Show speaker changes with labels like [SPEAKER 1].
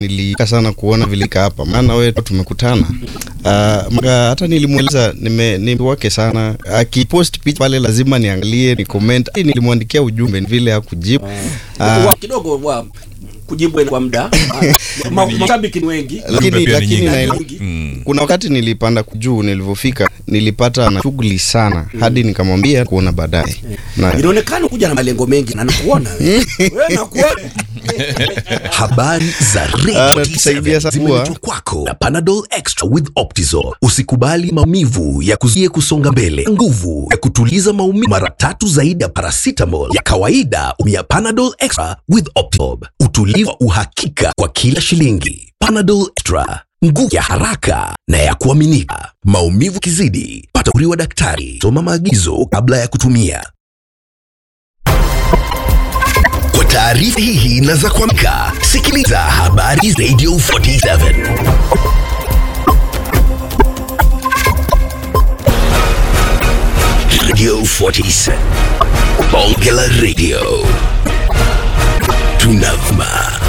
[SPEAKER 1] nilika sana kuona vilika hapa, maana wewe tumekutana. Uh, maka, hata nilimweleza nime niwake sana akipost picha pale lazima niangalie ni comment. Hii Nilimwandikia ujumbe vile hakujibu.
[SPEAKER 2] Wa- kidogo wa kujibu kwa muda Ma- mashabiki ni wengi
[SPEAKER 1] lakini
[SPEAKER 3] pia ni
[SPEAKER 1] lakini
[SPEAKER 3] nyingi.
[SPEAKER 1] naelewa
[SPEAKER 2] Mm.
[SPEAKER 1] kuna wakati nilipanda juu, nilivyofika nilipata na shughuli sana hadi nikamwambia kuona baadaye na
[SPEAKER 2] inaonekana kuja na malengo mengi na nakuona wewe Wewe nakuona
[SPEAKER 4] Habari za
[SPEAKER 1] Ah,
[SPEAKER 4] Radio
[SPEAKER 1] natusaidia sana
[SPEAKER 4] 47 zimeletwa kwako na Panadol Extra with Optizol. Usikubali maumivu ya kuzuie kusonga mbele. Nguvu ya kutuliza maumivu mara tatu zaidi ya paracetamol ya kawaida. Umia Panadol Extra with Optizol. Utulivu wa uhakika kwa kila shilingi. Panadol Extra, nguvu ya haraka na ya kuaminika. Maumivu kizidi, pata ushauri wa daktari. Soma maagizo kabla ya kutumia. Kwa taarifa hihi na za kuamka, sikiliza habari Radio 47. Radio 47. Bonge la Radio. Tunavuma